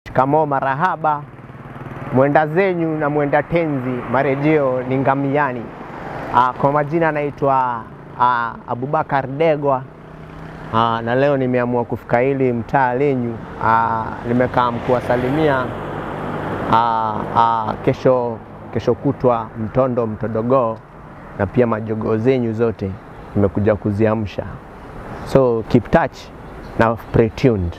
Shikamoo marahaba, mwenda zenyu na mwenda tenzi, marejeo ni ngamiani. Ah, kwa majina anaitwa ah, Abubakar Degwa. Ah, na leo nimeamua kufika hili mtaa lenyu. Ah, nimekaa kuwasalimia ah, ah, kesho, kesho kutwa mtondo mtodogoo na pia majogoo zenyu zote nimekuja kuziamsha, so keep touch na stay tuned.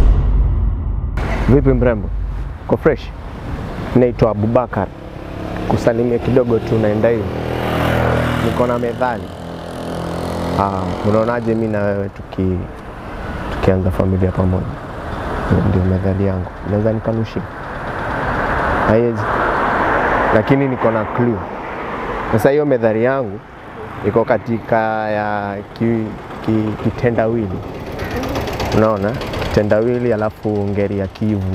Vipi mrembo, ko fresh? Naitwa Abubakar, kusalimia kidogo tu, naenda hivi, niko na methali. Ah, unaonaje mi na wewe tuki tukianza familia pamoja? Hiyo Ndio methali yangu, naweza nikanushia? Haiwezi, lakini niko na clue. Sasa hiyo methali yangu iko katika ya ki, ki, kitendawili, unaona kitendawili, alafu ngeli ya kivu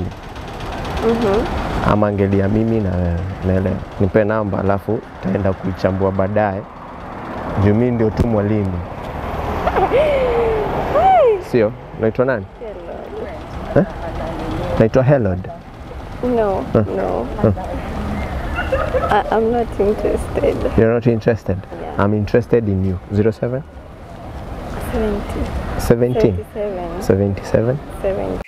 ama ngeli ya mimi na wewe, naelewa. Nipe namba, alafu taenda kuichambua baadaye, juu mimi ndio tu mwalimu, sio? Naitwa nani? Eh? Naitwa Helod. No, no. I, I'm not interested. You're not interested? Yeah. I'm interested in you. 07 70, 17 77, 77 70.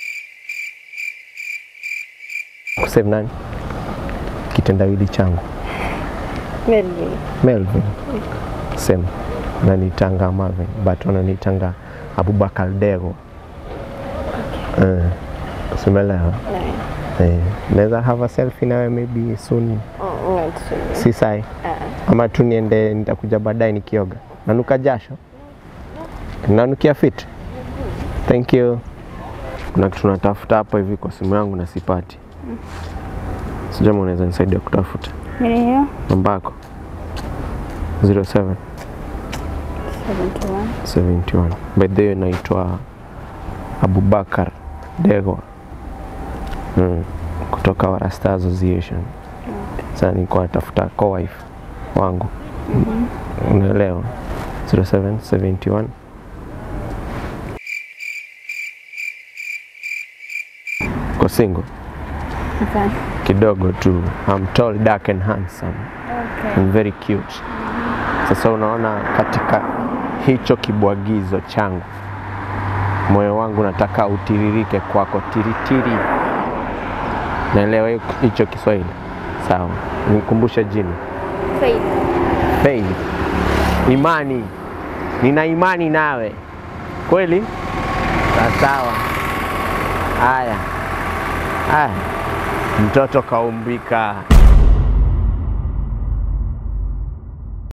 kusave nani? Kitendawili changu Melvin. Melvin same nanitanga Marvin but wananitanga Abubakar Dego uh, simelewa Nine. eh, naweza have a selfie nawe maybe soon Oh, not really. si sai Uh, ama tu niende nitakuja baadaye nikioga nanuka jasho nanukia fit thank you kuna kitu natafuta hapa hivi kwa simu yangu na sipati sijama unaweza nisaidia kutafuta hiyo namba yako 07 71. 71 by the way naitwa Abubakar Degwa mm. kutoka Warasta Association sasa nilikuwa natafuta co-wife wangu unaelewa 0771 ko single Okay. kidogo tu I'm tall dark and handsome Okay. and very cute. Sasa unaona, katika hicho kibwagizo changu, moyo wangu nataka utiririke kwako tiritiri. Naelewa hiyo- hicho Kiswahili sawa? Nikumbushe jina Faith. Faith. Imani, nina imani nawe kweli. Sawa sawa. Haya haya, mtoto kaumbika.